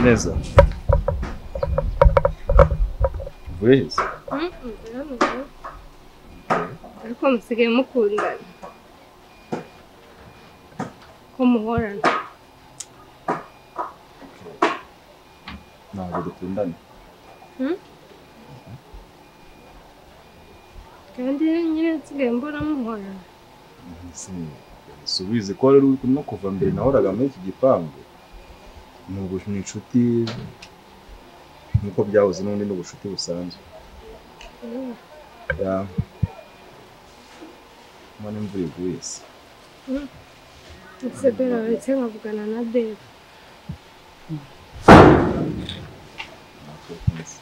neza mvuye heza ariko musigaye mukundana ko muhorana ntabwo dukundana kandi nyine nsigaye mbona muhorana subizi ko rero no kuva mbere nahoraga muri iki gipangu ni ubu- ni inshuti nkuko byahoze n'ubundi ni ubucuti busanzwe Mm. ya mbona imvura iguye se ese bera baretse nkavugana na bera ntabwo nzi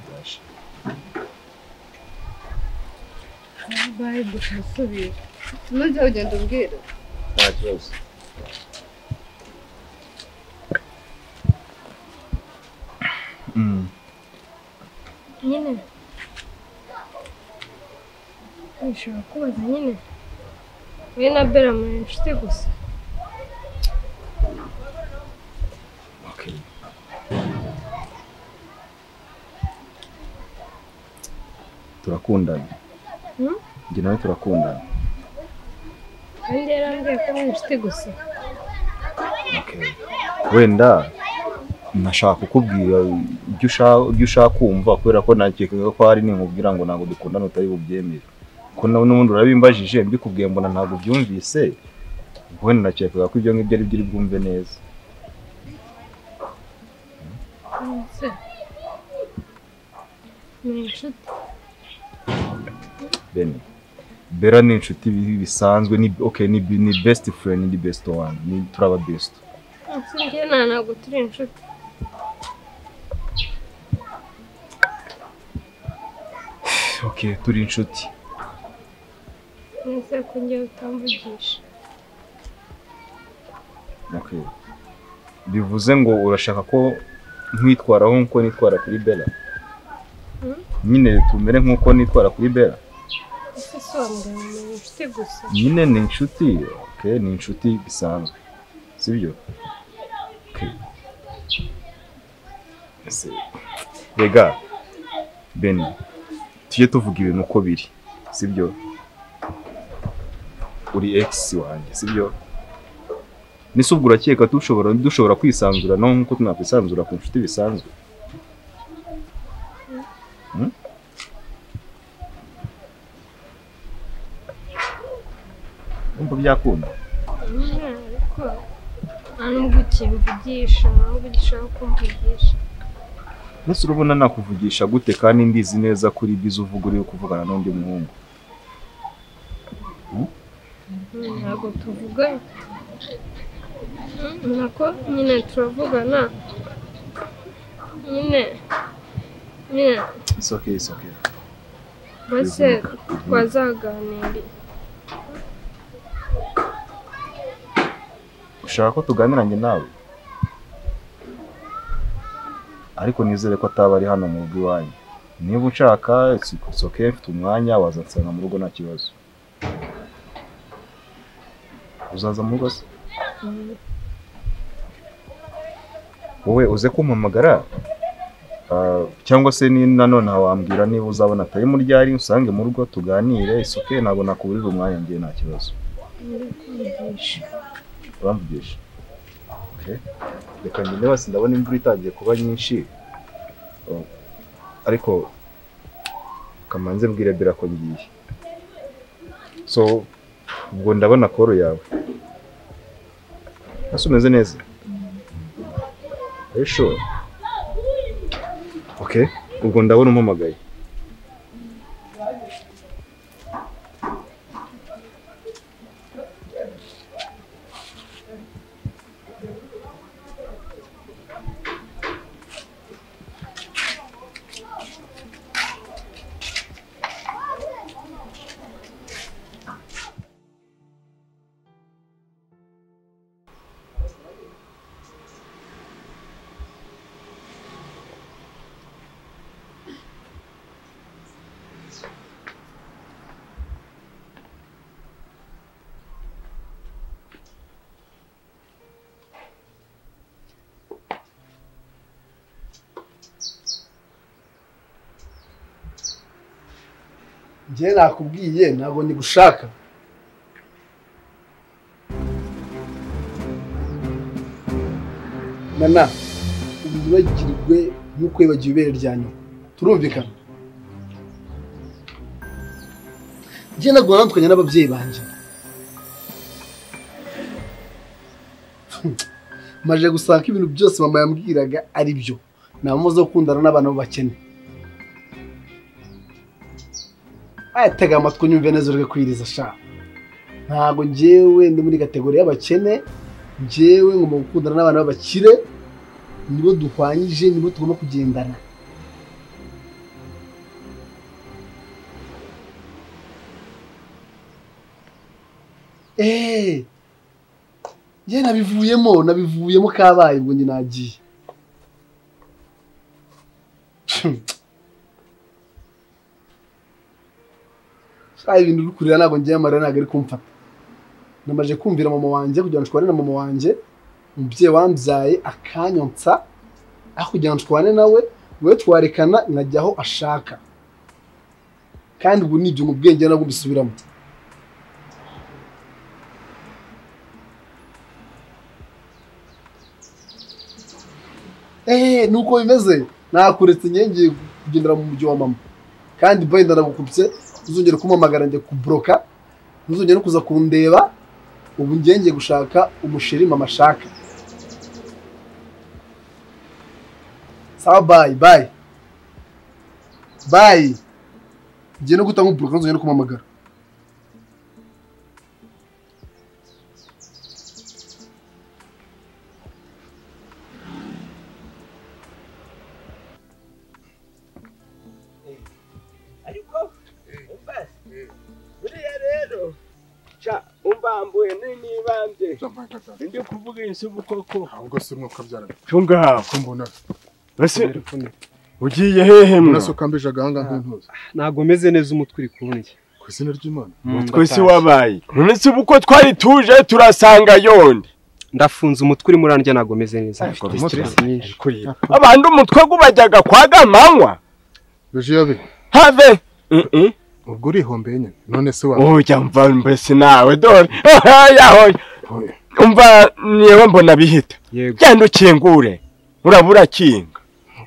byashe bayi gusubira nujya ugenda ubwira nta kibazo Mm. nyine nshobora kubaza nyine wowe na bera muri inshuti gusa Okay. turakundana Hmm? njye nawe turakundana kandi yarambwiye ko muri inshuti gusa Okay. wenda nashaka kukubwira ibyo ushaka ibyo ushaka kumva kubera ko nakekaga ko hari nimubwira ngo ntabwo dukundana utari bubyemere ko nawe n'ubundi urabimbajije mbikubwiye mbona ntabwo byumvise wenda nakekaga ko ibyo ngibyo ari byo uri bwumve neza Se. muri inshuti bene bera ni inshuti bi- bisanzwe ni okay ni bi- ni best friend ni best one ni turaba best ese njye nta ntabwo turi inshuti okay turi inshuti nise ko njye utamvugisha okay bivuze ngo urashaka ko nkwitwaraho nk'uko nitwara kuri bera Hmm? nyine tumere nk'uko nitwara kuri bera ese si wa mugabo muri inshuti gusa nyine ni inshuti okay ni inshuti bisanzwe sibyo okay ese rega beni tujye tuvuga ibintu uko biri sibyo uri ex wanjye sibyo nise ubwo urakeka dushobora dushobora kwisanzura naho nk'uko tunakwisanzura ku nshuti bisanzwe numva byakunda nyine ariko nta nubwo ukimvugisha nta nubwo ugishaka kumvugisha mbese urabona nakuvugisha gute kandi mbizi neza kuri byiza uvuga uri kuvugana n'undi muhungu Mm, ntabwo tuvugana Mm, nako nyine turavugana nyine nyine It's okay, it's okay. mbese Bivuga. twazaganira ushaka ko tuganiranye nawe ariko nizere ko ataba ari hano mu rugo iwanyu niba ushaka it's it's okay mfite umwanya wazansanga mu rugo nta kibazo uzaza mu rugo se Mm, wowe uze kumpamagara Ah, cyangwa se ni nanone wambwira niba uzabona atari muri ryari usange mu rugo tuganire it's okay ntabwo nakuburira umwanya ngiye nta kibazo ndakumvisha. uramvugisha Okay. reka ngende basi ndabona imvura itangiye kuba nyinshi Oh. ariko kamanze mbwire bira ko ngiye so ubwo ndabona koro yawe ese umeze neza Are you sure? okay ubwo ndabona umpamagaye njye nakubwiye ntabwo nigushaka nana wibagirwe nk'uko wibagiwe ibere rya nyuma turumvikana njye ntabwo natandukanye n'ababyeyi banjye maje gusanga ko ibintu byose mama yambwiraga ari byo ntabwo zo gukundana n'abantu b'abakene ayatega amatwi nyumve neza uri kwiriza sha ntabwo njyewe ndi muri kategori y'abakene njyewe ngomba gukundana n'abantu b'abakire nibo duhwanyije nibo tugomba kugendana eee njye nabivuyemo nabivuyemo kabaye ubwo njye nagiye Sha, ibintu uri kurira ntabwo ngiye amarira ntabwo ari kumfata namaze kumvira mama wanjye kugira ngo nshwane na mama wanjye umubyeyi wambyaye akanyonsa aho kugira ngo nshwane nawe we twarekana nkajya aho ashaka kandi ubu nibyo mu bwenge nabwo mbisubiramo eee nuko bimeze nakuretse ngiye kugendera mu mujyi wa mama kandi bayi ndanagukubye ntuzongere kumpamagara njye kuboroka ntuzongere no kuza kundeba ubu ngiye ngiye gushaka umusheri mama ashaka sawa bayi bayi bayi ngiye no gutanga uboroka ntuzongere no kumpamagara ariko umva buriya rero ca umbambuye n'inibambye ndi kuvuga insubu koko ahubwo si umwuka byara Chunga, kumbona ese ugiye hehe mwa? munasuka mbije agahanga nk'intuza ntabwo meze neza umutwe uri kubonye ku izina ry'imana Umutwe si wabaye. None se ubu ko twari tuje turasanga yonde. ndafunze umutwe urimo urandya ntabwo meze neza mfite umutwe. stress nyinshi Kuriya. Abantu umutwe gubajyaga kwa gamanywa. bije yabe Have. Mhm. ubwo urihombeye nyine none se wa Oya mva mbese nawe dore. Yaho. Oya. Umva niwe mbona bihita. yego Yandukiye ngure. Urabura kinga.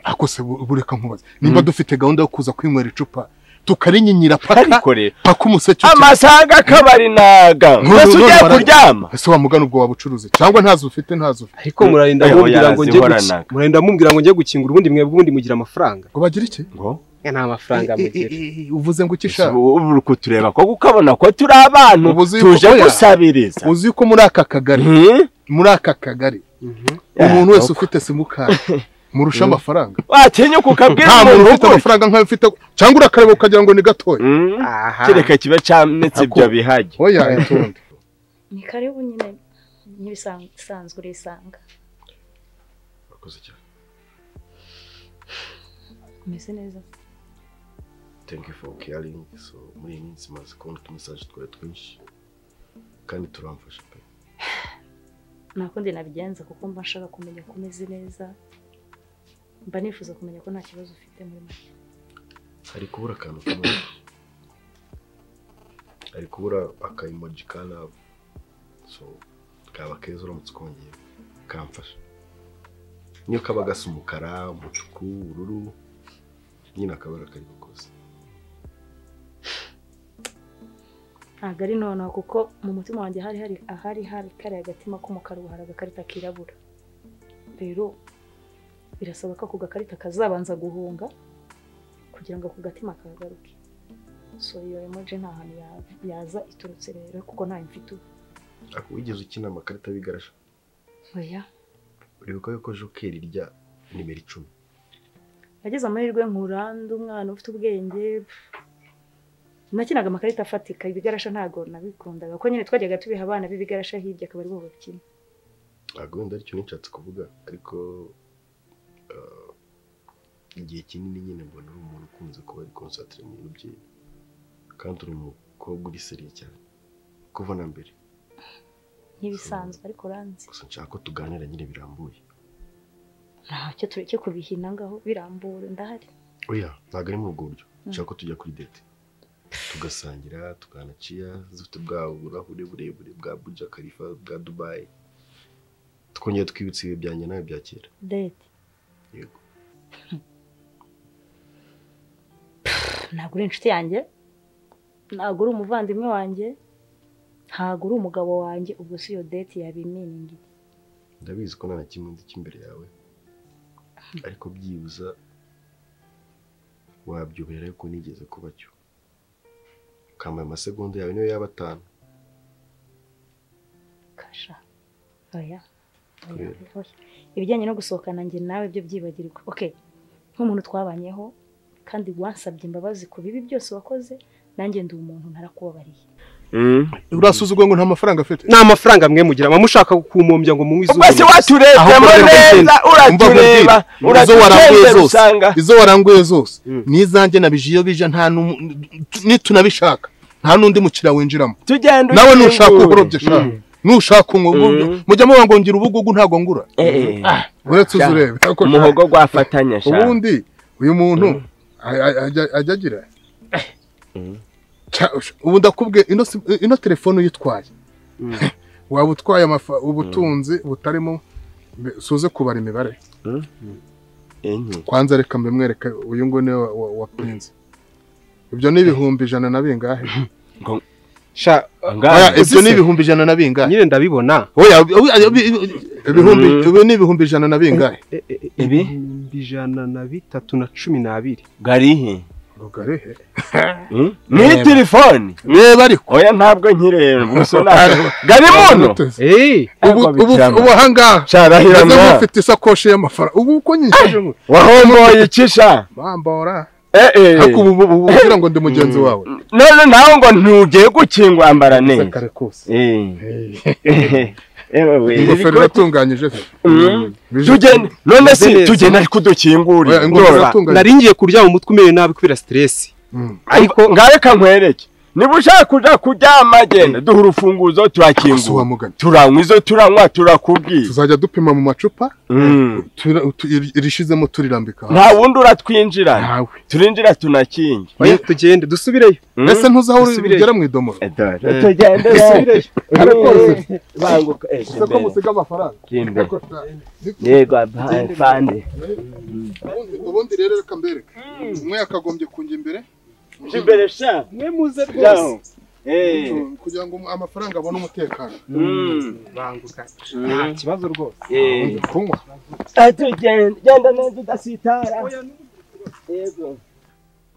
ako se bu- bureka nkubaze nimba dufite gahunda yo kuza kwinywera icupa tukarinyinyira paka Ariko rero paka umuseke uti- amasaga kabari naga. Nkuru- Mbese ugiye nkuru- kuryama. ese wa mugana ubwo waba ucuruza cyangwa ntazo ufite ntazo ufite ariko murarinda Oya, mumbwira ngo njye guki- yarazihoranaga. murarinda mumbwira ngo njye gukingura ubundi mwebwe ubundi mugira amafaranga ngo bagire iki Ngo Eh, nta mafaranga mugira Eh, eh, eh, uvuze ngo iki sha ubu uri kutureba ko ukabona ko turi abantu Ubu uzi tuje yuko- oya. gusabiriza. uzi ko muri aka kagari Mhm. muri aka kagari umuntu wese ufite simukadi murusha amafaranga watinya ukabwira nta muntu umuntu ufite ukuri amafaranga nkayo ufite cyangwa urakareba ukagira ngo ni gatoya aha kereka kiba cametse ibyo Ako- bihage oya etundi ni karibu nyine n'ibisanzwe urisanga Urakoze cyane. umeze neza thank you for caring so muri iyi minsi maze kubona utumesaje twawe twinshi kandi turamfasha pe nta kundi nabigenza kuko mba nshaka kumenya ko umeze neza mba nifuza kumenya ko nta kibazo ufite muri make hari kubura akantu kamwe hari kubura akayimoji ka love so kaba keza uramutse ukongeye kamfasha niyo kaba gasa umukara umutuku ubururu nyine akabara kari kose ntabwo ari noneho kuko mu mutima wanjye hari hari ahari hari kariya agatima k'umukara ubu hari agakarita kirabura rero birasaba ko ako gakarita kazabanza guhunga kugira ngo ako gatima kagaruke so iyo emoji nta hantu ya- yaza iturutse rero kuko ntayo mfite ubu ako wigeze ukina amakarita bigarasha oya uribuka yuko jokeri rya nimero icumi nagize amahirwe nkuranda umwana ufite ubwenge pff. nakinaga amakarita afatika ibigarasha ntabwo nabikundaga kuko nyine twajyaga tubiha abana b'ibigarasha hirya akaba aribo bakina ntabwo wenda aricyo nishatse kuvuga ariko ah, igihe kinini nyine mbona uri umuntu ukunze kuba ari konsatire mu bintu bye kandi uri umukobwa uri seriye cyane kuva na mbere nk'ibisanzwe ariko uranzi gusa nshaka ko tuganira nyine birambuye ntacyo tureke kubihina ngaho birambura ndahari oya ntabwo ari muri ubwo buryo nshaka ko tujya kuri dete tugasangira tukanaciya zifite bwa burahure burebure bwa buja karifa bwa dubayi twongeye twibutsa ibihe byanjye nawe bya kera date yego ntabwo uri inshuti yanjye ntabwo uri umuvandimwe wanjye ntabwo uri umugabo wanjye ubwo si iyo date yabiminingi ndabizi ko nta na kimwe nzi cy'imbere yawe ariko byibuza wabyubahira ariko nigeze kuba cyo ukambaye amasegonda yawe niyo yaba atanu kasha oya oya, Kubera? oya. ibijyanye no gusohokana njye nawe byo byibagirwa okay nk'umuntu twabanyeho kandi wansabye imbabazi ku bibi byose wakoze nanjye ndi umuntu narakubabariye Mm. urasuzugwa ngo nta mafaranga afite nta mafaranga mwe mugira mba mushaka kumombya ngo munywe izuba Basi waturebemo Ahubwo neza uratureba izo waranguye uratureba zose usanga izo waranguye zose Mm. n'izanjye nabije iyo bija nta n'umu- nitunabishaka nta n'undi mukiriya winjiramo tugenda nawe nushaka ukingura. uburobye sha nushaka umwuburyo Mm. mujya muba ngo ngira ubugugu ntago ngura Eh, eh, uretse uzi urebe Ako shaka. umuhogo gwafatanya sha ubundi uyu muntu a- a- ajya- ajya agira Mm. Ca- ush- ubu ndakubwiye ino si- ino telefone uyitwaye waba utwaye amafa- ubutunzi butarimo mbe- suze kubara imibare enye kwanza reka mbimwereke uyu nguyu niwe wa- wa- wapinze ibyo ni ibihumbi ijana na bingahe sha Oya, angahe ibyo ni ibihumbi ijana na bingahe nyine ndabibona oya oya, ibi- ibihumbi Mm. ibi ni ibihumbi ijana na bingahe Ibi? ibihumbi ijana na bitatu na cumi n'abiri garihe rugarihe ni telefone reba ariko oya ntabwo nkireba gusa ntabwo gari muno eee ubu ubu ubu ahangaha carahira Ndetse mwa ufite isakoshi y'amafaranga ubu uko nyishyuje ngo wahomboye icisha bambora eh eh ariko ubu ubu ubu kugira ngo ndi mugenzi Mm. wawe none nawe ngo ntugiye gukingwa ambara neza kare kose eh Hey. ewe we ingofero iratunganyije se Mm. Bije- tugende none Bimeze si neza. tugenda ariko dukingure Oya, ingofero ndora iratunganyije nari ngiye kuryama umutwe umere nabi kubera stress Mm. ariko ngareka nkwereke niba ushaka kuja kuryama genda duha urufunguzo si wa turakingura mugani turanywa izo turanywa turakubwira tuzajya dupima mu macupa Mm. tura- tu- iri- irishizemo turirambika hasi. nta wundi uratwinjirana ntawe turinjira tunakingi oya tugende dusubireyo ese ntuzahura Ese ugera mu idomoro tugende dusubireyo banguka musiga amafaranga yego afande ubundi rero reka mbereke umwe yakagombye kunjya imbere imbere sha mwe muze jaho eh kugira ngo amafaranga abone umutekano mm banguka nta kibazo rwose eh kunywa atugende genda neza udasitara yego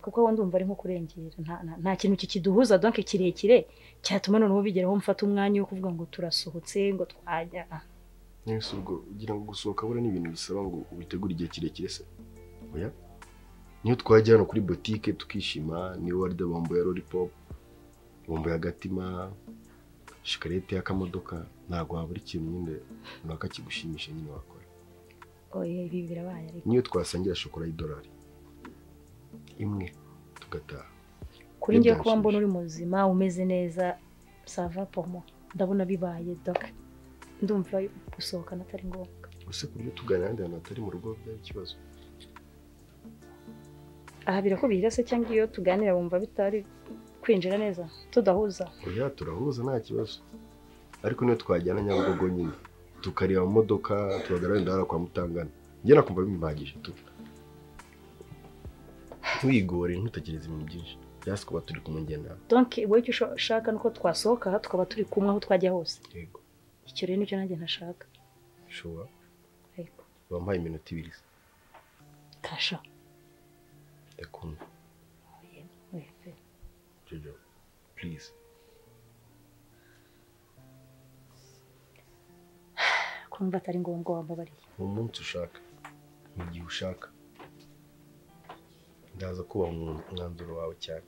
kuko wowe ndumva ari nko kurengera Nta- nta- nta kintu kikiduhuza donke kirekire cyatuma noneho bigeraho mfata umwanya wo kuvuga ngo turasohotse ngo twajya mwese ubwo ugira ngo gusohoka buriya ni ibintu bisaba ngo ubitegure igihe kirekire se oya niyo twajya hano kuri botike tukishima niyo warida bombo ya lollipop bombo y'agatima shikarete y'akamodoka ntabwo wabura ikintu nyine runaka kigushimisha nyine wakora oya ibi birabaye ariko niyo twasangira shokora y'idolari imwe tugataha kuri njye Byanshimisha. kuba mbona uri muzima umeze neza sava pomo ndabona bibaye doka ndumva gusohokana atari ngombwa ese ku buryo tuganira ahandi hantu hatari mu rugo byaba ikibazo aha birakubira se cyangwa iyo tuganira wumva bitari kwinjira neza tudahuza oya turahuza nta kibazo ariko niyo twajyana nyabugogo nyine tukareba mu modoka tuhagarara ndahara kwa mutangana njye nakumva bimpagije tu ntuyigore ntutekereze ibintu byinshi byasi kuba turi kumwe njye nawe donc wowe icyo ushaka ni uko twasohoka aha tukaba turi kumwe aho twajya hose yego icyo rero nicyo nanjye ntashaka shuwa ariko wampaye iminota ibiri se. kasha ndakumva oya pe. jojo please kumva atari ngombwa wambabariye ni umunsi ushaka mu gihe ushaka ndaza kubaha umu- umwanzuro wawe cyane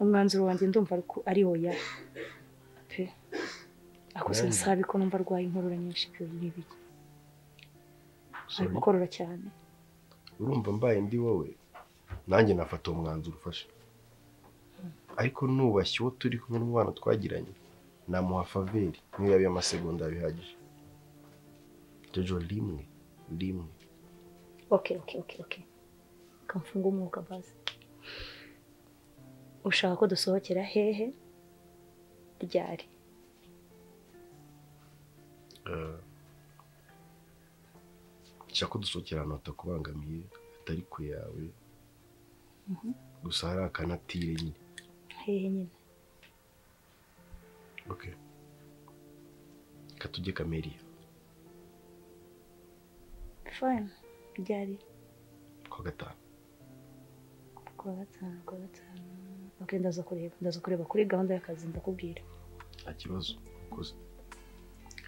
umwanzuro wanjye ndumva ariko ari oya pe ako Oya. sabi ko numva arwaye inkorora nyinshi pe n'ibi ari Sorry. gukorora cyane urumva mbaye ndi wowe nanjye nafata uwo mwanzuro ufashe ariko nubashye uwo turi kumwe n'umwana twagiranye namuha faveri niyo yabiye amasegonda bihagije jojo rimwe rimwe okay okay okay okay kamfunga umwuka basi ushaka ko dusohokera hehe ryari Eh, nshaka ko dusohokera ahantu hatakubangamiye hatari kure yawe gusa hari akanatire nyine hehe nyine okay. katujye kameriya fine ryari kwa gatanu kuwa gatanu kuwa gatanu ok ndaza kureba ndaza kureba kuri gahunda y'akazi ndakubwira nta kibazo koze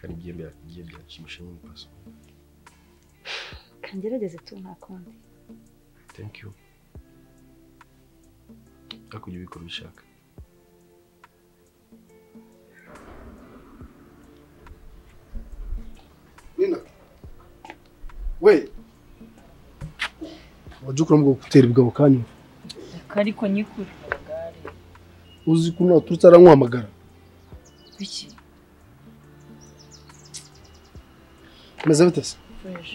kandi igihe igihe byashimisha nyine pasi kangerageze tu nta kundi thank you ariko ujye ubikora ubishaka nina we wajya ukura mu gutera ubwabo kanya ariko nyikure uzi ko naturutse arankuhamagara biki meze bite se fresh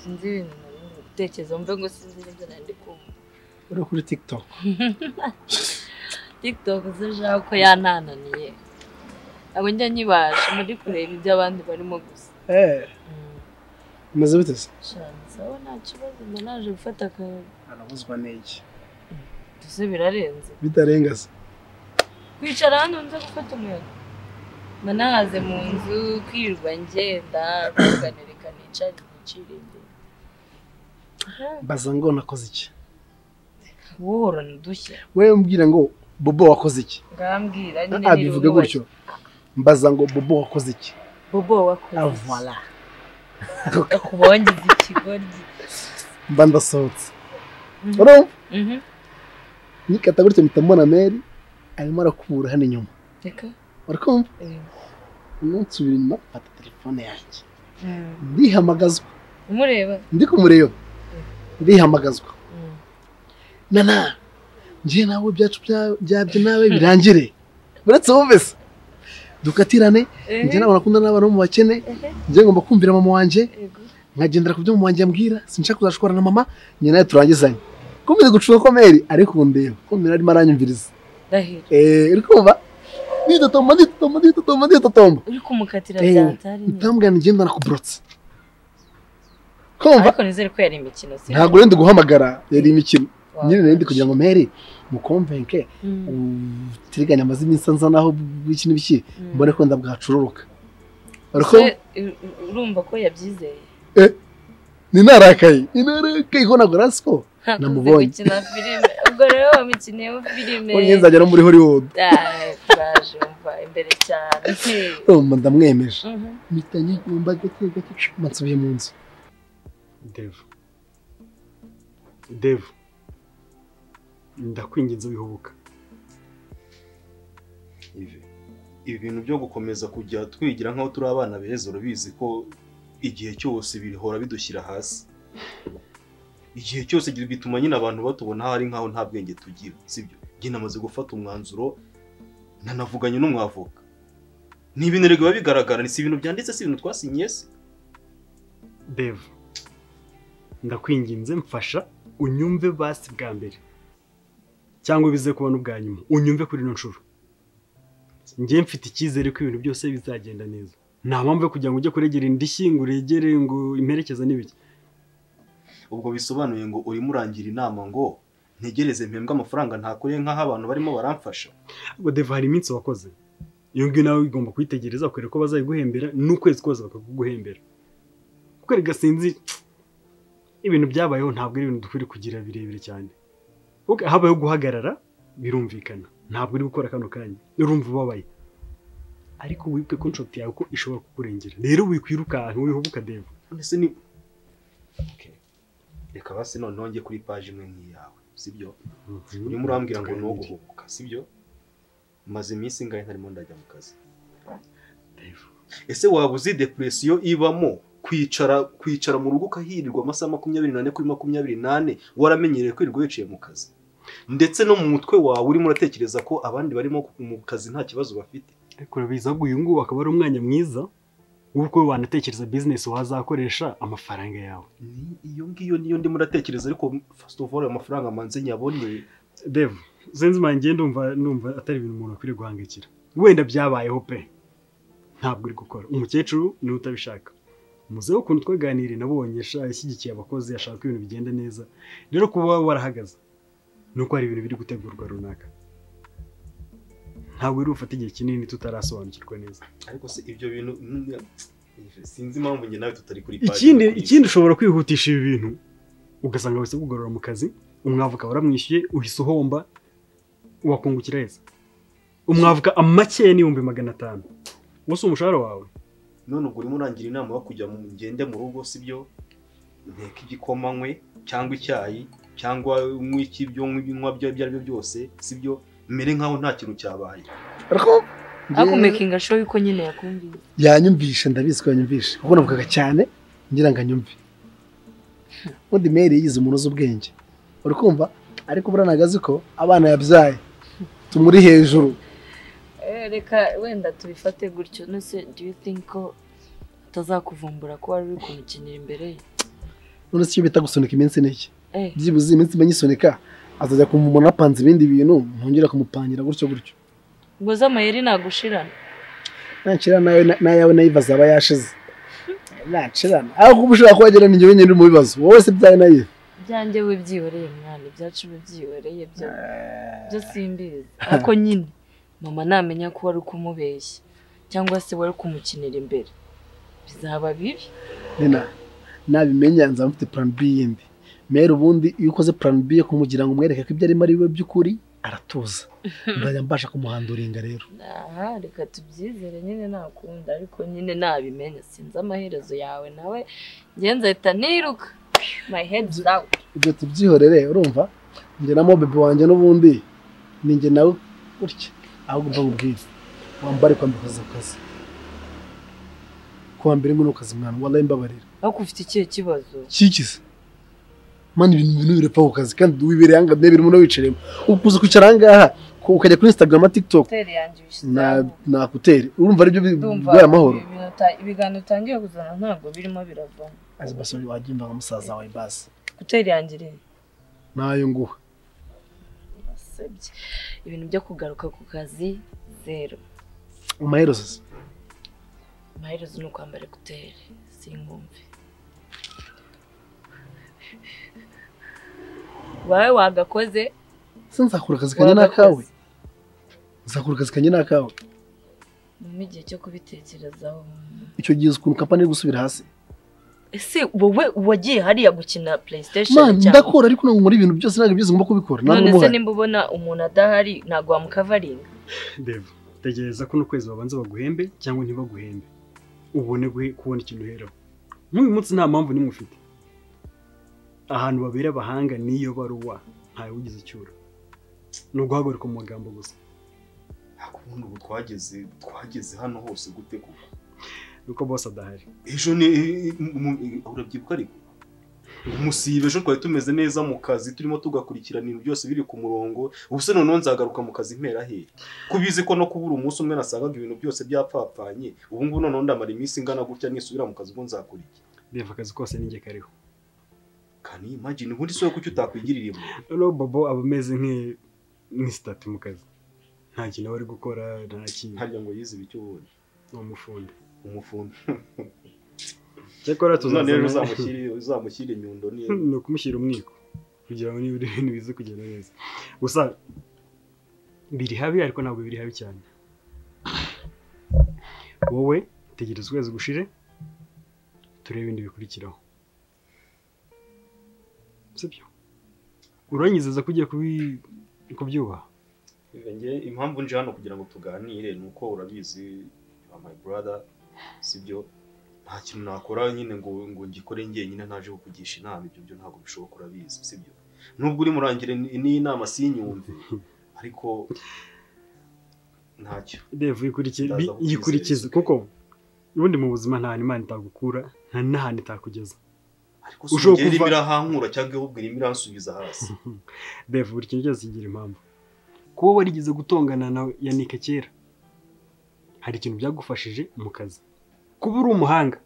sinzi ibintu na bimwe gutekereza mve ngo sinzi n'ibyo nari ndi kumva uri kuri tiktok tiktok zirashaka ko yanananiye ntabwo njya nyibasha muri kureba ibyo abandi barimo gusa eee meze bite se shanzaho nta kibazo mba naje gufata akayaga arabuzwa n'iki mbese birarenze bitarenga se kwicara hano nza gufata umuyaga mba nahaze mu nzu kwirirwa ngenda bakanireka nicare nicirindira baza ngo nakoze iki wohorana udushya we mbwira ngo bobo wakoze iki ngambwira nyine aha ni bivuge gutyo mbaza ngo bobo wakoze iki bobo wakoze avara akubongiza ikigoryi mba ndasohotse Mhm. urumva Mhm. nikata gutyo mpita mbona meri arimo arakubura hano inyuma reka urakumva eh, umunsi inyuma mfata telefone yanjye mm. ndihamagazwa umureba ndi kumureba ndihamagazwa Mm. nana njye nawe byacu bya- byabyo nawe birangire uretse wowe se dukatirane Eh, njye nawe nakundana n'abantu bo mu bakene njye ngomba kumvira mama wanjye yego. nkagendera ku byo mama wanjye yambwira sinshaka kuzashobora na mama njye nawe turangizanye kumvira gucuka ko meri ariko kundeba kumvira arimo aranyumviriza ndahira eee uri kumva nditotomba nditotomba nditotomba nditotomba uri kumukatira Eh, byatari nyine utambwira ngo ngenda nakuburutse kumva ariko nizere ko yari imikino si ntabwo urenda guhamagara yari imikino Wow. nyine nari ndi kugira ngo meri mukomvenke Mm, utiriganya amazina isa nsa naho bw'iki n'ibiki mm. mbone ko wenda bwacururuka ariko Se, u- u- urumva ko yabyizeye ni narakaye ni narakaye ko nagura siko Ntakunze Namubonye. gukina filime ubwo rero wamukiniyeho filime ngiye nzajya no muri hollywood Ah, turaje umva imbere cyane urumva ndamwemeje Mhm. mpita nyigomba gake gake cuma nsubiye mu nzu devu devu ndakwinginze wihubuka ibi ibi bintu byo gukomeza kujya twigira nk'aho turi abana beza urabizi ko igihe cyose bihora bidushyira hasi igihe cyose bituma nyine abantu batubona aho ari nk'aho nta bwenge tugira sibyo njye namaze gufata umwanzuro nanavuganye n'umwavoka ni ibintu rero biba bigaragara ni si ibintu byanditse si ibintu twasinyiye se devu ndakwinginze mfasha unyumve basi bwa mbere cyangwa bize kuba n'ubwa nyuma unyumve kuri ino nshuro njye mfite icyizere ko ibintu byose bizagenda neza nta mpamvu yo kugira ngo ujye kuregera indishyi ngo uregere ngo imperekeze n'ibiki ubwo bisobanuye ngo urimo urangira inama ngo ntegereze mpembwe amafaranga ntakoreye nk'aho abantu barimo baramfasha ngo devu hari iminsi wakoze iyo ngiyo nawe ugomba kuyitegereza ukareba ko bazayiguhembera n'ukwezi kose bakakuguhembera kuko rega sinzi ibintu byabayeho ntabwo ari ibintu dukwiriye kugira birebire cyane kuko habayeho guhagarara birumvikana ntabwo uri gukora kano kanya urumva ubabaye ariko wibuke ko inshuti yawe ko ishobora kukurengera rero wikwirukanka wihubuka devu mbese ni Okay. reka basi noneho njye kuri paji imwe nk'iyawe sibyo urimo urambwira ngo ni uwo guhubuka sibyo maze iminsi ingahe ntarimo ndajya mu kazi ese waba uzi depresiyo ibamo kwicara kwicara mu rugo ukahirirwa amasaha makumyabiri n'ane kuri makumyabiri n'ane waramenyereye kwirirwa wiciye mu kazi ndetse no mu mutwe wawe urimo uratekereza ko abandi barimo mu kazi nta kibazo bafite ariko urabizi ahubwo uyu nguyu akaba ari umwanya mwiza w'uko wanatekereza bizinesi wazakoresha amafaranga yawe Ni- iyo ngiyo niyo ndimo uratekereza ariko first of all ayo mafaranga manze nyabone Devu sinzi manjye ndumva ndumva atari ibintu umuntu akwiriye guhangikira wenda byabayeho pe ntabwo uri gukora umukecuru niwe utabishaka muzeho ukuntu twaganiriye nabonye sha yashyigikiye abakozi ashaka ko ibintu bigenda neza rero kuba waba warahagaze ni uko hari ibintu biri gutegurwa runaka ntabwo ufata igihe kinini tutarasobanukirwa neza ariko se ibyo bintu mm, sinzi impamvu njye nawe tutari kuri paji ikindi ikindi ushobora kwihutisha ibi bintu ugasanga bahise kugorora mu kazi umwavu ukaba waramwishyuye uhise uhomba wakungukira heza umwavuka amakeya n'ibihumbi magana atanu wose umushahara wawe none ubwo urimo urangira inama yo kujya mu ngende mu rugo sibyo nteka igikoma nywe cyangwa icyayi cyangwa nywe ikibyo nywa ibyo ari byo byose sibyo mere nkaho nta kintu cyabaye akumekinga show yuko nyine yakumviye yanyumvishe ndabizi ko yanyumvishe kuko navugaga cyane ngira ngo anyumve ubundi meri yize umuntu uzi ubwenge uri kumva ariko buranaga azi ko abana yabyaye tumuri hejuru Eh, reka wenda tubifate gutyo nose do you think ko atazakuvumbura ko wari uri kumukinira imbere ye none se icyo bita gusunika iminsi ni iki Eh. byibuze iyi minsi imenyisunika azajya kumva umuntu apanze ibindi bintu ntongera kumupangira gutyo gutyo ubwo z'amayeri nagushirana nakira nawe nayawe nayo azaba yashize nakirana aho kuba ushobora kuba wagira ninjye wenyine uri mu bibazo wowe se byawe nayo byanjye we byihoreye mwana ibyacu we byihoreye byo byo simbizi ariko nyine mama namenya ko wari kumubeshya cyangwa se wari kumukinira imbere bizaba bibi nina nabimenya nzaba mfite plan B yindi mere ubundi iyo ukoze plan B yo kumugira ngo umwereke ko ibyo arimo ari we by'ukuri aratuza ndajya mbasha kumuhanduringa rero aha reka tubyizere nyine nakunda ariko nyine nabimenya sinzi amaherezo yawe nawe ngenzi ahita niruka my head is out ibyo tubyihorere urumva njye na mobebe wanjye n'ubundi ni njye nawe gutya ahubwo mva nkubwire wambare kwambikaza akazi kuwa mbere nguno kazi mwana walayi mbabarira ariko ufite ikihe kibazo kikize mani ibintu bintu birapfa ku kazi kandi wibereye ahangaha niba irimo wicayemo ukuza kwicara ahangaha ku- ukajya kuri instagram na tiktok hoteli yanjye ubishyize na nakutere urumva aribyo ndumva biguye amahoro ibintu uta- ibiganiro utangiye kuzana ntabwo birimo biravamo azi basore wajyumva nka musaza wawe basi hoteli yanjye ireba nayo nguha nasabye ibintu byo kugaruka ku kazi zero amaherezo se amaherezo ni ukwambara ekuteri sinkumve wowe wagakoze se nzakura akazi kanjye n'akawe nzakura akazi kanjye n'akawe mu igihe cyo kubitekerezaho icyo gihe uzi ukuntu kampani iri gusubira hasi ese wowe wagiye hariya gukina playstation Man, ndakora ariko ntabwo nkora ibintu byose ntabwo byose ngomba kubikora nta none se n'umuhari nimba ubona umuntu adahari ntabwo wamucavaringa Devu tegereza ko n'ukwezi babanza baguhembe cyangwa ntibaguhembe ubone guhe- kubona ikintu uheraho nk'uyu munsi nta mpamvu nimwe ufite ahantu babera abahanga n'iyo baruwa ntawe ugize icyura ni uguhaguruka mu magambo gusa ubundi ubu twageze twageze hano hose gute kuko nuko bose adahari ejo ni i- i- mu- i- urabyibuka ariko umusibe ejo twari tumeze neza mu kazi turimo tugakurikirana ibintu byose biri ku murongo ubuse noneho nzagaruka mu kazi mpera hehe kubizi ko no kubura umunsi umwe nasangaga ibintu byose byapfapfanye ubu ngubu noneho ndamara iminsi ingana gutya nisubira mu kazi ubwo nzakora iki Devu akazi kose ninjye kariho kani imagine ubundi se wowe kuki utakwigirira imwe noneho bobo aba ameze nk'i- nk'isitati mu kazi nta kintu aba ari gukora nta kintu harya ngo yize ibicyo ubundi ni umufundi umufundi cyakora none rero tuzazana uzamushyire- uzamushyire inyundo ni ni ukumushyira umwiko kugira ngo niba ibintu bize kugenda neza gusa biri habi ariko ntabwo biri habi cyane wowe tegereza ukwezi gushire turebe ibindi bikurikiraho sibyo uranyizeza ko ugiye kubi- kubyubaha Njye impamvu nje hano kugira ngo tuganire ni uko urabizi you are my brother sibyo nta kintu nakora nyine ngo ngo ngikore njyenyine ntaje kukugisha inama ibyo byo ntabwo bishoboka urabizi sibyo nubwo uri murangire ni- n'iyi nama sinyumve ariko ntacyo devu yikuriki- Ndaza bi- kukwizeza. yikurikiza kuko ubundi mu buzima nta hantu imana itagukura nta n'ahantu itakugeza ushobora kuva irimo irahankura cyangwa ihubwo irimo iransubiza hasi Dev buri kintu cyose kigira impamvu kuba warigeze gutongana na Yannick kera hari ikintu byagufashije mu kazi kuba uri umuhanga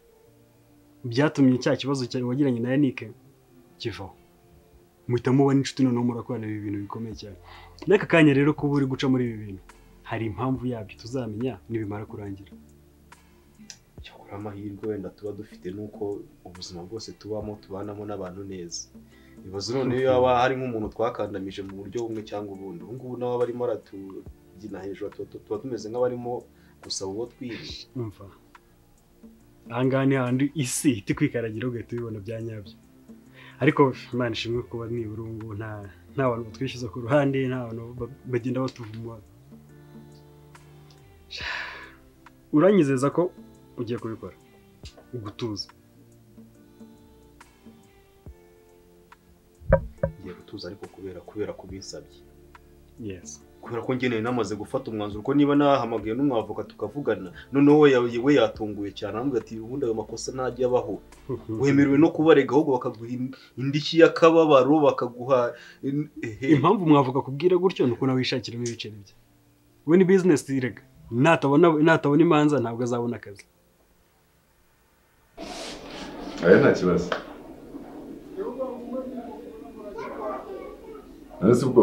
byatumye cya kibazo cya- wagiranye na Yannick kivaho muhita muba n'inshuti noneho murakorana ibi bintu bikomeye cyane n'aka kanya rero kuba uri guca muri ibi bintu hari impamvu yabyo tuzamenya nibimara kurangira cyakora amahirwe wenda tuba dufite nuko ubuzima bwose tubamo tubanamo n'abantu neza ibibazo noneho iyo haba hari nk'umuntu twakandamije mu buryo bumwe cyangwa ubundi ubu ngubu nawe aba arimo aratubyina hejuru tuba- tuba tumeze nk'abarimo gusaba uwo twiba umva aha ngaha ni hahandi isi ihita ikwikaragira ugahita ubibona bya nyabyo ariko imana ishimwe kuba nibura ubu ngubu nta nta bantu batwishyuza ku ruhande nta bantu ba- bagenda batuvuma uranyizeza ko ugiye kubikora ugutuza ngiye gutuza ariko kubera kubera kubinsabye yes kubera ko ngeneye namaze gufata umwanzuro ko niba nahamagaye n'umwavoka tukavugana noneho we ya- we yatunguye cyane arambwira ati ubundi ayo makosa ntajya abaho wemerewe no kubarega ahubwo bakaguha in- indishyi y'akababaro bakaguha in- ehe. impamvu mwavuga kubwira gutyo ni uko nawe yishakiramo ibiceri bye we ni bizinesi irega natabona natabona imanza ntabwo azabona akazi oya nta kibazo nawe si ubwo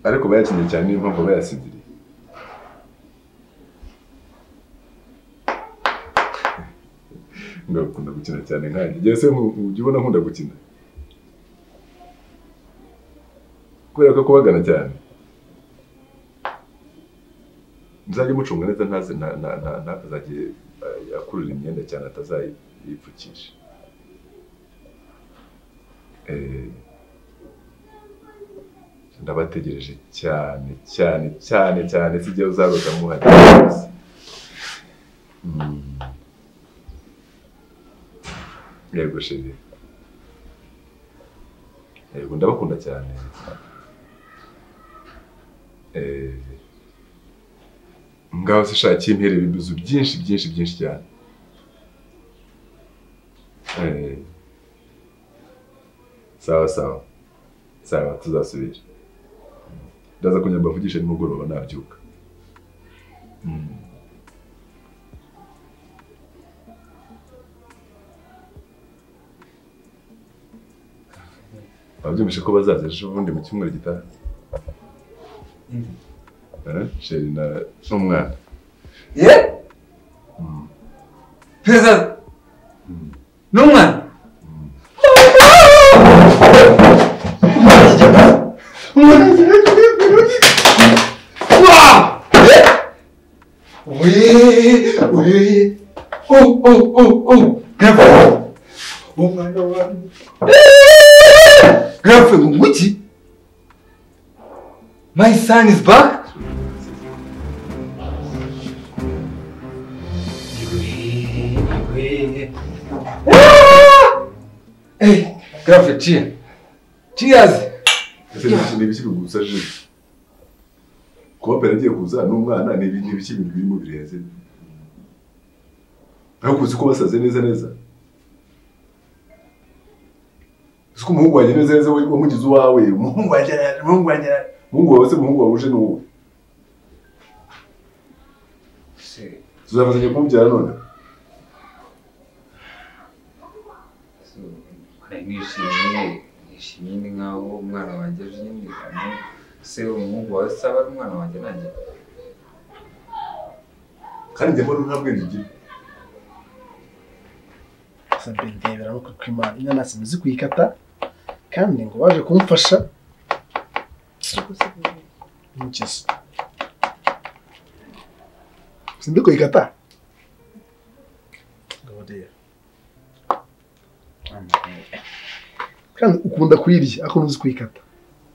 ariko bayakinnye cyane niyo mpamvu bayasidiriye ngo akunda gukina cyane nkanjye igihe se ujya ubona nkunda gukina kubera ko kubagana cyane muzajye mucunga neza ntaze- nta- nta- nta- ntakazagiye eh, akurura imyenda cyane atazayipfukisha Eh, ndabategereje cyane cyane cyane cyane sijya uzarota muhari Mm. yego sheri yego ndabakunda cyane Eh, ngaho se shaki impere ibibuzo byinshi byinshi byinshi cyane Eh, sawa sawa sawa tuzasubira ndaza kugira mbavugishe nimugoroba nabyuka Mm. babyumvise ko bazaza ejo bundi mu cyumweru gitaha Eh, sheri na n'umwana ye perezida n'umwana girlfriend mu mugi my son is back Hey, girlfriend, cheer. Cheers. ese ni- ni ibiki bigusa je kuba pera agiye kuzana n'umwana ni ibi- ni ibiki ibintu birimo birenze ariko uzi ko basaze neza neza uzi ko umuhungu wanjye neza neza wa- wamugize uwawe umuhungu wanjye ara- umuhungu wanjye ara- umuhungu wawe se umuhungu wawe uje ni uwo tuzafatanya kumubyara none nishimye nishimye ni nkaho umwana wanjye aje nyine hano se umuhungu wawe se aba ari umwana wanjye nanjye kandi njye mbona nta bwenge ugira sabye ndebera no kuko imana inanasi imaze kuyikata kandi ngo baje kumfasha ingeso sindi kuyikata Ngabo rero. kandi ukunda kuyirya ariko ntuzi kuyikata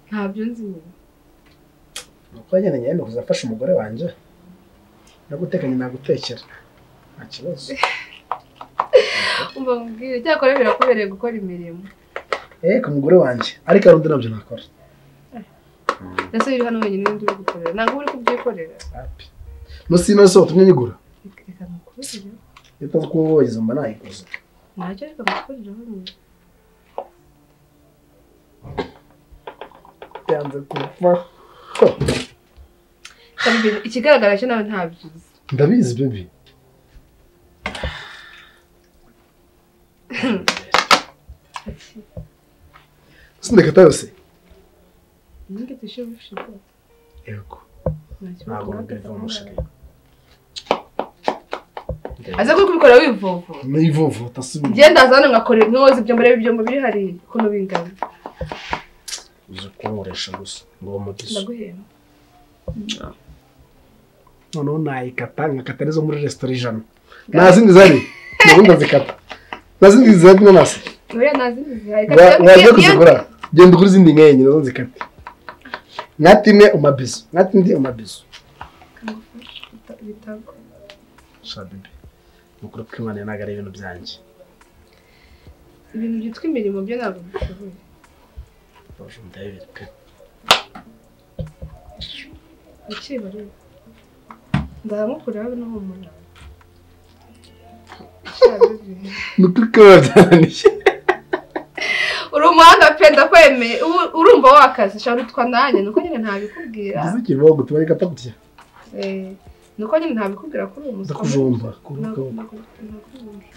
ntabyo nzi nyine nuko nyine nyine kuzafasha umugore wanjye nagutekanye nagutekera nta kibazo umva mubwire cyakora birakubereye gukora imirimo eh ku mugore wanjye ariko hari undi nabyo nakora ese uri hano wenyine n'undi uri gukorera ntabwo uri kubyikorera nusina se watumye nyigura reka mukurire iyo utazi kuba wohereza mba nayiguze ntacyo reka mukurire hano yanze kuva Kabiri, ikigaragara cyo nawe ntabyo uzi ndabizi bebi sindekata yose Nigga to show if she got. Yego. Ntabwo Ntabwo numva numva umushike. aze kubikora wivuvu nivovota si genda hano ngakora inkozi ibyo murebe ibyo mubiri hari ukuntu bingana uzi kunkoresha gusa ngo umugisha ndaguhera noneho nayikata nkakata nizo muri resitora ijana nta zindi zari ubundi azikata nta zindi zari inanasi uriya ntazi nizihari Wa- waje kuzigura genda ugura izindi nkenye nazo zikate mwatine umabizu mwatinde umabizu bitagwa shabibi nukuri ko imana ntabwo ari ibintu byanjye ibintu byitwa imirimo byo ntabwo bishoboye baje ndabibiri pe ibiciro rero nzamukura habe n'ahumura nukuri ko biba byananiye uri umuhanga pe ndakwemeye Ubu- urumva wakazi shaka utwa nanjye nuko nyine ntabikubwira ngize ikiriho gutuma reka gutya Eh, nuko nyine ntabikubwira kuri uwo muswa ndakujomba Ntabwo- ntabwo- ntabwo uri umujomba.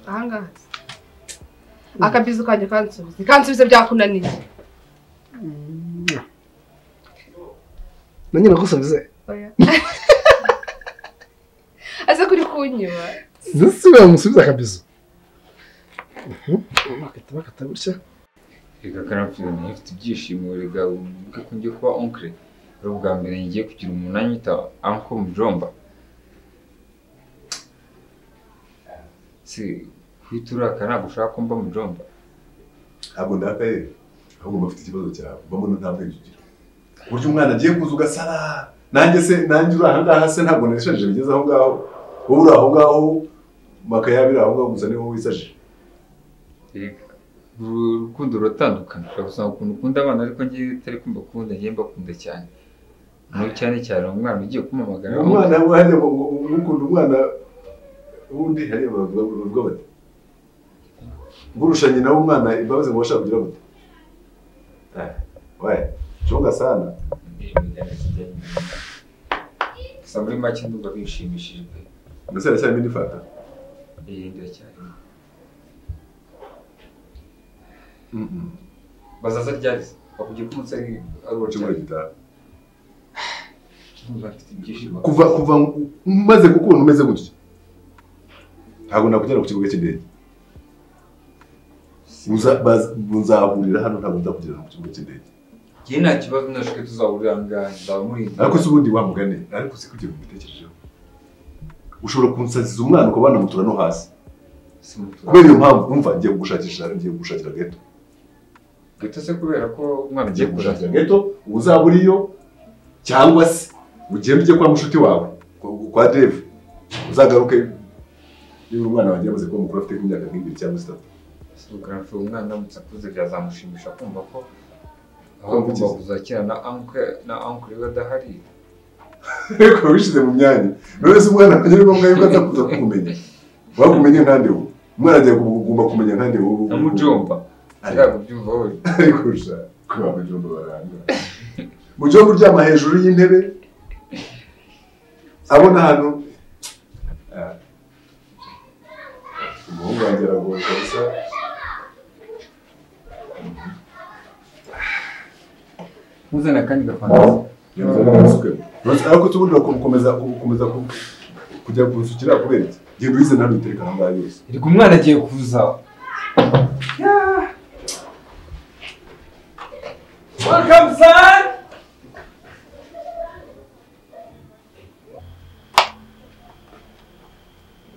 ahangaha akabizi kanjye kansubize kansubize byakunaniye nanjye nagusubize Oya. ase kuri kunyuma ndetse bamusubiza akabizu bakata bakata gutya reka karamfite ifite ibyishimo reka mvuge ko ngiye kuba onkire ari ubwa mbere ngiye kugira umuntu anyita anko mujomba se kuhita uraka ntabwo ushaka ko mba mujomba ntabwo ndakaye ahubwo mba mfite ikibazo cyawe mbamo ntambwe ugira uburyo umwana agiye kuza ugasara nanjye se nanjye uri aha ngaha se ntabwo narishaje bigeze aho ngaho wowe uri aho ngaho makayabo iri aho ngaho gusa niho wisashije Erega, uru rukundo ruratandukana ushobora gusanga ukuntu ukunda abana ariko ngewe utari kumva ukunda ngewe mbakunda cyane n'ubu cyane cyane umwana ugiye kumamagara umwana we hariya ngo ngo- ngo ukunda umwana wundi hariya bavuga bavuga bati ngurusha nyina w'umwana imbabazi ngo washaka kugira bati Eh, we cunga sana gusa muri make ndumva bishimishijwe ndetse aracyarimo indi fata iyi ndiracyarimo Mm, mm. bazaza ryari bakubwira ko umunsi ari ari uwa Icyumweru gitaha. ndumva mfite ibyishimo kuva kuva maze gukunda umeze gutya ntabwo nakujyana ku kibuga cy'indege Muza- baz- muzahurira hano ntabwo nzakugeza ku kibuga cy'indege ngewe nta kibazo ndashike tuzahurira aha ngaha nzaba murinda ariko si ubundi wamugane ariko si kugira ngo mbitekerejeho ushobora kunsasiza umwana ukaba wanamutura no hasi kubera iyo mpamvu umva ngiye kugushakisha ngiye kugushakira geto guhita se kubera ko umwana agiye kugushakira geto uba uzaba uriyo cyangwa se ugenda ujye kwa mushuti wawe kwa- kwa deve uzagaruke niba umwana wanjye yamaze kuba mukuru afite nk'imyaka nk'ibiri cyangwa itatu Sibukaramfite umwana aramutse akuze byazamushimisha kumva ko aho agomba Kumva ikizi. kuzakira na uncle na uncle we adahari ariko wishyize mu myanya buri wese umwana akajya ari ngombwa yuko azakuza kukumenya wakumenye nkandi wowe umwana agiye kugomba kumenya nkandi wowe namujomba ariko byumva wowe ariko ushaka kuba mujomba baranga mujomba uryama hejuru y'intebe abona hano Ah. umuhungu wanjye aragoye kabisa muzana kandi gafanasi yamuzana n'amasuka Rose, ariko tubundi bakomeza gukomeza kujya kunsukira kubera iki genda uyize nawe utereka aho ngaho yose reka umwana agiye kuza Welcome, son!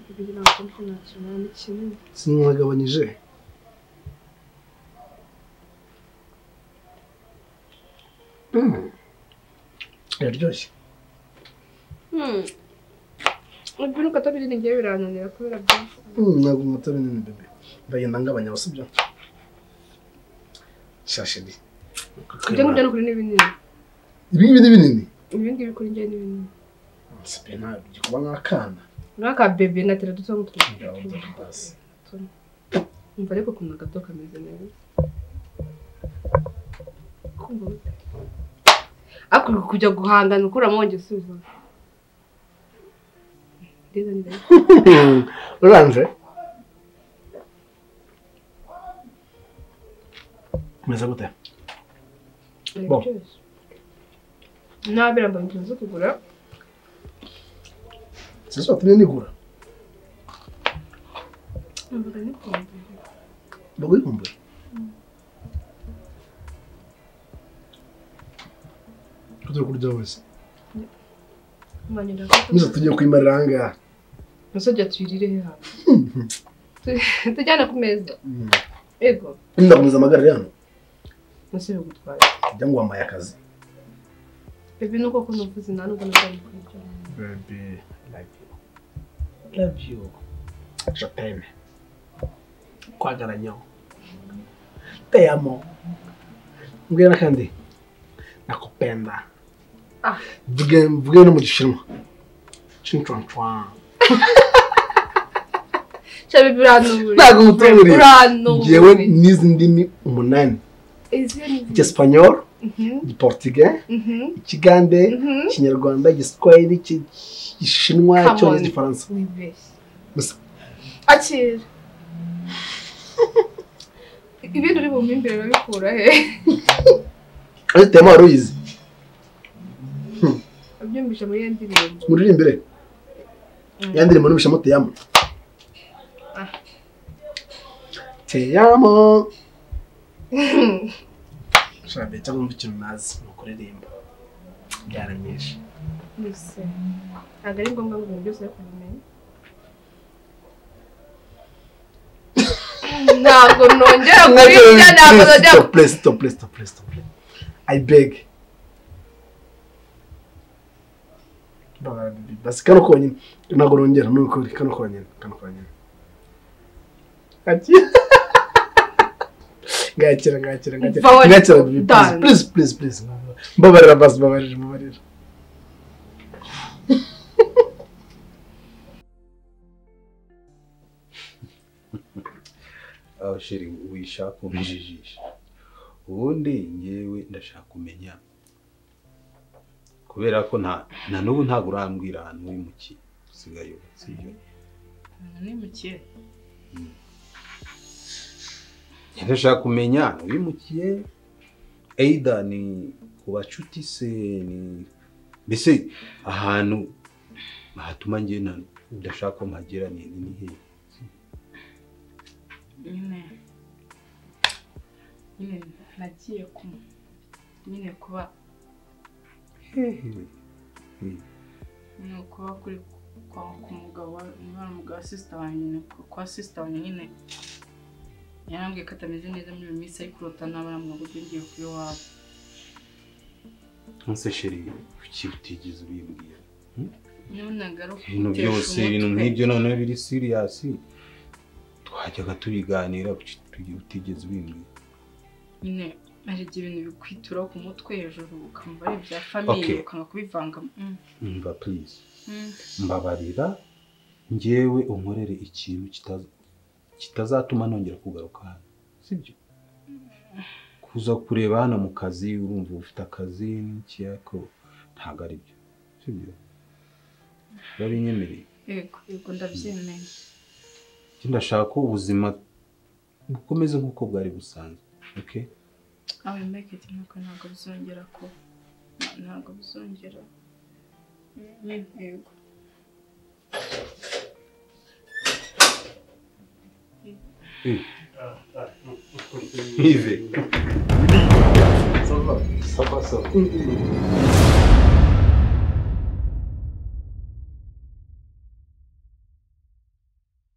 kugira ngo ntacyo ntabwo kinini sinagabanyije Mm. iraryoshye ibintu katabiri ngiye birananira kubera byinshi Mm, ntabwo umuta binini bebe ndagenda ngabanya gusa ibyo shashidi ibyo ngibyo ni ukuri ni binini ibi ngibi ni binini ibi ngibi kuri njye ni binini sipe ntabwo kuba nk'akana nk'aka bebe natera duto nk'utu umva ariko ukuntu agato kameze neza kumva bite ariko kujya guhangana ukuramo wongera usubiza Ndiza ndebe. uranje umeze gute Bo. nabi ramba ngiye kugura sasa watumye nigura mvuga nikumbuye mbaga wikumbuye ko turi kurya wese manyira muze tujye kwimarira aha ngaha musajya tuyirire he hano Tu- tujyane ku meza ego ndakomeza amagare hano musebe gutwara ujya ngo wambaye akazi bebe ni uko ko nuvuze nta nubwo nashaka kujya baby love you love you je t'aime kwagaranya te amo mbwira kandi nakupenda ah mvuge mvuge no mu gishinwa cincancwa cya bebe uranubure ntabwo mutuburiye uranubure ngewe n'izi ndimi umunani izi ni icyesipanyol Mhm, igiportuge mhm. ikigande Mhm. ikinyarwanda igiswahili iki- igishinwa Come on. icyongereza igifaransa wibeshye gusa akira ibintu uri bumve imbere babikura he ariko tema wari uyizi abyumvise muri iyo ndirimbo muriri imbere yandire muri bishamo teyamo Ah. teyamo shaka mbere cyangwa wumva ikintu nazi ni ukuririmba byaranyishe gusa ntabwo ari ngombwa ngo ibintu byose ariko ubimenye ntabwo nongera kubirya ntabwo nongera Stop, please, stop, please, stop, please, stop, please. I beg. Basi kano konyine ntabwo nongera ni ukuri kano konyine kano konyine. Akira. Ngakira ngakira ngakira Mva wari ngakira bibi, please, done. please please please mbabarira basi mbabarira mbabarira. aho sheri wishaka umbijijisha ubundi ngewe ndashaka kumenya kubera ko nta na n'ubu ntabwo urambwira ahantu wimukiye usigaye sibyo nimukire ndashaka kumenya wimukiye eida ni ku bacuti se ni mbese ahantu hatuma ngewe na- ndashaka ko mpagera ni ni hehe nyine nyine nagiye ku nyine kuba hehe nyine kuba kuri kwa ku mugabo wa niba ari umugabo wa sisita wanjye nyine ku- kwa sisita wanjye nyine yarambwiye ko atameze neza muri iyo minsi ariko urota n'abana ngo ngiye ku iwabo nonse sheri kuki utigeze ubimbwira niba nagaruka ibintu gutesha byose ibintu umutwe. nk'ibyo noneho biri siriyasi twajyaga tubiganira kuki tugi- utigeze ubimbwira nyine hari igihe ibintu bikwitura ku mutwe hejuru ukamva ari ibya famiye Okay. ukanga kubivanga Mm, mba purize mm. mbabarira ngewe unkorere ikintu kitaza- kitazatuma nongera kugaruka hano sibyo kuza kureba hano mu kazi urumva ufite akazi n'iki ariko ntabwo ari byo sibyo babinyemereye yego yego ndabyemeye Njye ndashaka ko ubuzima bukomeza nk'uko bwari busanzwe okay? aho mbegeti ntabwo ntabwo bizongera kuba Nta- ntabwo bizongera Mm, yego Ive. Ça va, ça va.